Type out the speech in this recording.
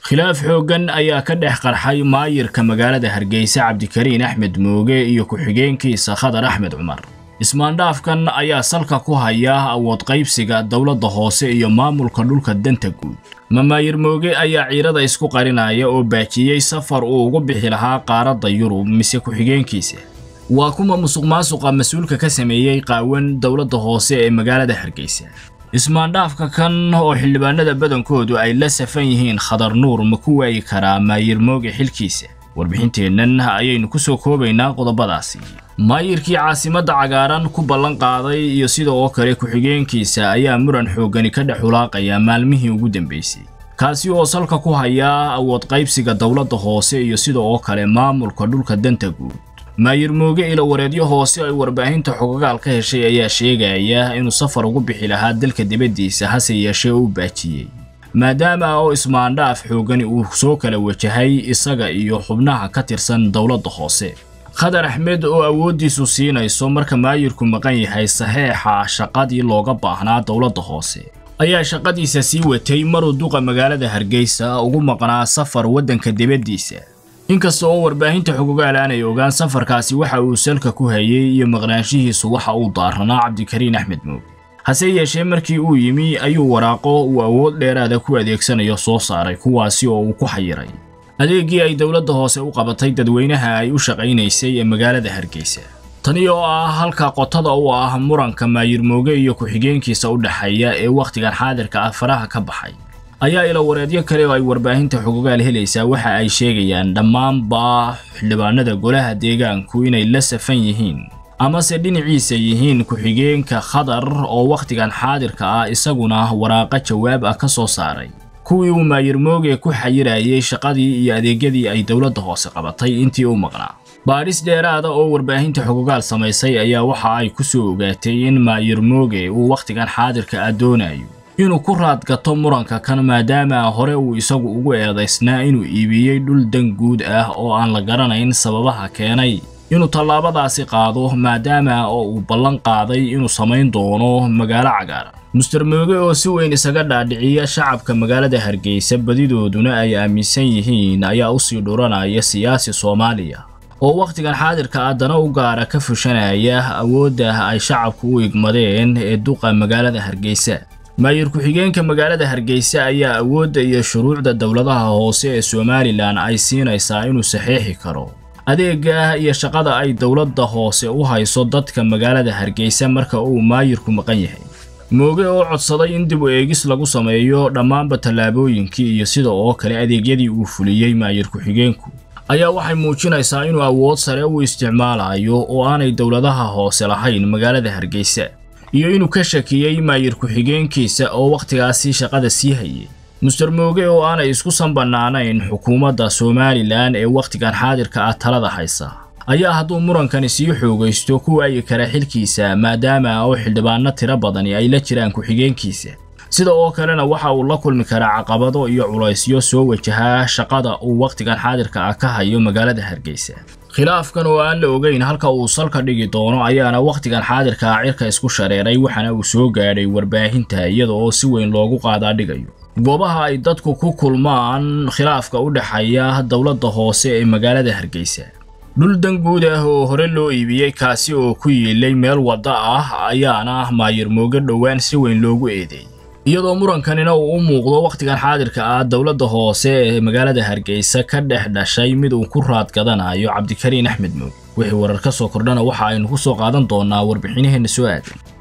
khilaaf xooggan ayaa ka dhex qarxay maayirka magaalada hargeysa cabdikariin axmed mooge iyo ku-xigeenkiisa khadar axmed cumar ismaandhaafkan ayaa salka ku haya awood qaybsiga dowladda hoose iyo maamulka dhulka danta guud mamaayir mooge ayaa ciirada isku qarinaya oo baajiyey safar uu ugu bixi lahaa qaaradda yurub mise ku-xigeenkiisa waa kuma musuq maasuqa mas-uulka ka sameeyey qaawan dowladda hoose ee magaalada hargeysa ismaandhaafka kan oo xildhibaanada badankoodu ay la safan yihiin khadar nuur ma ku waayi karaa maayir mooge xilkiisa warbixinteennan ayaynu ku soo koobaynaa qodobadaasi maayirkii caasimadda cagaaran ku ballan qaaday iyo sida oo kale ku-xigeenkiisa ayaa muran xooggani ka dhex hulaaqaya maalmihii ugu dambeysay kaasi oo salka ku hayaa awood qaybsiga dowladda hoose iyo sida oo kale maamulka dhulka danta guud maayir mooge ilo wareedyo hoose ay warbaahinta xogagaal ka heshay ayaa sheegaya inuu safar ugu bixi lahaa dalka dibaddiisa hase yeeshee uu baajiyey maadaama oo ismaandhaaf xooggani uu soo kala wajahay isaga iyo xubnaha ka tirsan dowladda hoose khadar axmed oo awooddiisu siinayso marka maayirku maqan yahay saxeexa shaqadii looga baahnaa dowladda hoose ayaa shaqadiisa sii watay maruu duqa magaalada hargeysa ugu maqnaa safar waddanka dibaddiisa inkasta oo warbaahinta xogogaal aanay ogaan safarkaasi waxa uu salka ku hayay iyo maqnaanshihiisu waxa uu daaranaa cabdikariin axmed mooge hase yeeshee markii uu yimi ayuu waraaqo uu awood dheeraada ku adeegsanayo soo saaray kuwaasi oo uu ku xayiray adeeggii ay dowladda hoose u qabatay dadweynaha ay u shaqaynaysay ee magaalada hargeysa tani oo ah halka qotada u ah muranka maayir mooge iyo ku-xigeenkiisa u dhexeeya ee wakhtigan xaadirka ah faraha ka baxay ayaa ila wareedyo kale oo ay warbaahinta xogogaal helaysaa waxa ay sheegayaan dhammaanba xildhibaanada golaha deegaanku inay la safan yihiin amase dhinaciisa yihiin ku-xigeenka khadar oo wakhtigan xaadirka ah isaguna waraaqo jawaab ah ka soo saaray kuwii uu maayir mooge ku xayirayay shaqadii iyo adeegyadii ay dowladda hoose qabatay intii u maqnaa baadhis dheeraada oo warbaahinta xogogaal samaysay ayaa waxa ay ku soo ogaatay in maayir mooge uu wakhtigan xaadirka ah doonayo inuu ku raadgato muranka kan maadaama hore uu isagu ugu eedaysnaa inuu iibiyey dhul dan guud ah oo aan la garanayn sababaha keenay inuu tallaabadaasi qaado maadaama oo uu ballan qaaday inuu samayn doono magaalo cagaaran muster mooge oo si weyn isaga dhaadhiciya shacabka magaalada hargeysa badidooduna ay aaminsan yihiin ayaa usii dhuranaya siyaasi soomaaliya oo wakhtigan xaadirka ah dana u gaara ka fushanaya awoodda ay shacabku u igmadeen ee duqa magaalada hargeysa maayir ku-xigeenka magaalada hargeysa ayaa awoodda iyo shuruucda dowladaha hoose ee somalilan ay siinaysaa inuu saxeexi karo adeegga iyo shaqada ay dowladda hoose u hayso dadka magaalada hargeysa marka uu maayirku maqan yahay mooge oo codsaday in dib u eegis lagu sameeyo dhammaanba tallaabooyinkii iyo sida oo kale adeegyadii uu fuliyey maayir ku-xigeenku ayaa waxay muujinaysaa inuu awood sare u isticmaalayo oo aanay dowladaha hoose lahayn magaalada hargeysa iyo inuu ka shakiyey maayir ku-xigeenkiisa oo wakhtigaasi shaqada sii hayay muster mooge oo aanay isku sanbannaanayn xukuumadda somalilan ee wakhtigan xaadirka ah talada haysa ayaa hadduu murankani sii xoogaysto ku waayi kara xilkiisa maadaama oo xildhibaano tiro badani ay la jiraan ku-xigeenkiisa sida oo kalena waxa uu la kulmi karaa caqabado iyo culaysyo soo wajahaa shaqada uu wakhtigan xaadirka ah ka hayo magaalada hargeysa khilaafkan oo aan la ogeyn halka uu salka dhigi doono ayaana wakhtigan xaadirka ah cirka isku shareeray waxaana uu soo gaadhay warbaahinta iyada oo si weyn loogu qaadaa dhigayo goobaha ay dadku ku kulmaan khilaafka u dhexeeya dowladda hoose ee magaalada hargeysa dhul danguud ah oo hore loo iibiyey kaasi oo ku yiilay meel wadda ah ayaana maayir mooge dhowaan si weyn loogu eedeeyey iyadoo murankanina uu u muuqdo wakhtigan xaadirka ah dowladda hoose ee magaalada hargeysa ka dhex dhashay mid uu ku raadgadanayo cabdikariin axmed mooge wixii warar ka soo kordhana waxa aynu ku soo qaadan doonaa warbixinaheenna soo aadan